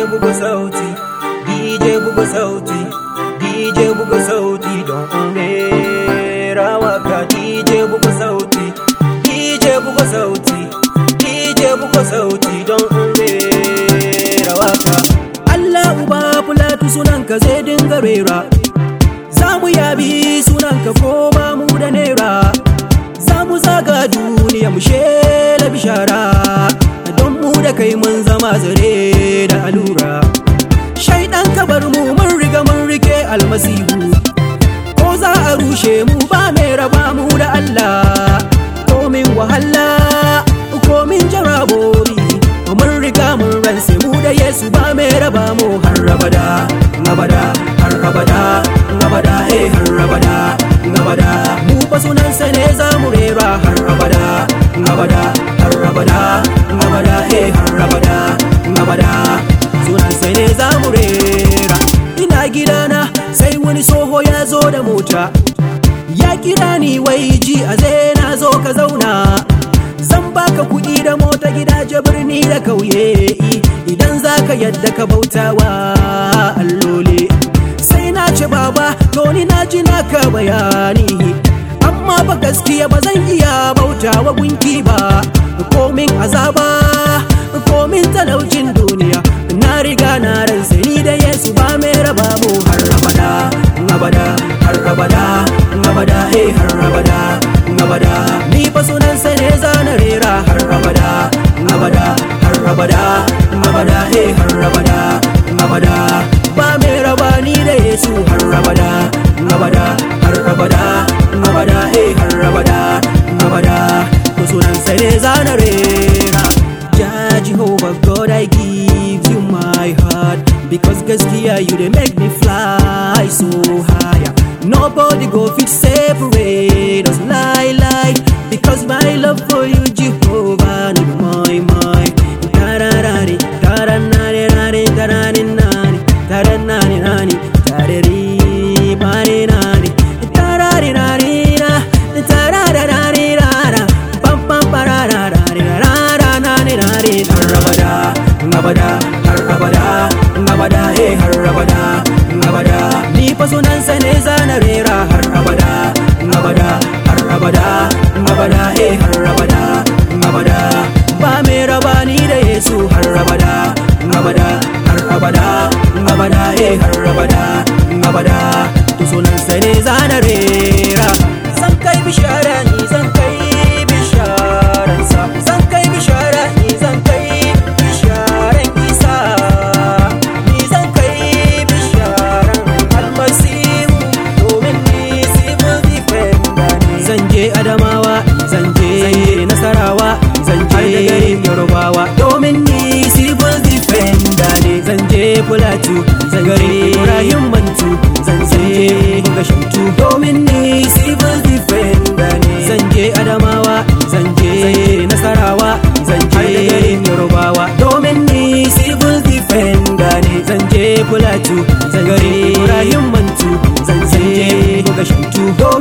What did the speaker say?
buga sauti DJ buga sauti DJ buga sauti don rera waka DJ buga sauti DJ buga sauti DJ buga sauti don rera waka Allah uba fulatu sunanka zai dinga rera za mu yabi sunanka ko ba mu da naira za mu zaga duniya mu shela bishara don mu da kai mun zama zare da alura shaidan kabar mu mun riga mun rike almasihu ko za a rushe mu ba mai raba mu da Allah komin wahala komin jarabobi mun riga mun ranse mu da Yesu ba mai raba mu har abada abada har abada abada eh har abada abada mu fa sunansa ne za mu rera har abada abada har abada abada eh har abada abada sunansa ne za mu rera ina gidana sai wani soho ya zo da mota ya kira ni wai ji a zai na zo ka zauna zan baka kuɗi da mota gidaje birni da kauye idan zaka yadda ka bautawa allole sai na ce baba to ni na ji naka bayani amma ba gaskiya ba zan iya bautawa gunki ba komin azaba komin talaucin duniya na riga na ransa ni da yesu ba mai raba mu har abada abada har abada abada eh har abada abada ni fa sunansa ne zana rera har abada abada har abada abada eh har abada abada ba mai raba ni da yesu har abada abada har abada abada eh har abada abada to sunansa ne zana rera ja jehovah god i give you my heart because gaskiya you dey make me fly so higher nobody go fit separate us lie lie because my love for you jehovah no be my my tararari taranari nari tarani nani taranani nani tarari mani nani tarari nani na tararari rara pam pam pararari rara nani nani har abada abada har abada abada eh har abada abada ni fa sunansa ne zana rera har abada abada har abada abada eh har abada abada ba mai raba ni da yesu har abada abada har abada abada eh har abada abada to sunansa ne zana rera zan kai bishara ni zan kai bisharansa zan kai bishara ni zan kai bisharan isa ni zan kai bisharan almasihu domin ni civil defender ne zan je adamawa zan je nasarawa zan je garin yorubawa domin ni civil defender ne zan je fulatu zan garin ibrahim mantu zan je gashintu domin ni civil defender ne zan je adamawa zan je nasarawa zan je garin yorubawa domin ni civil defender ne zan je fulatu zan garin ibrahim mantu zan je gashintu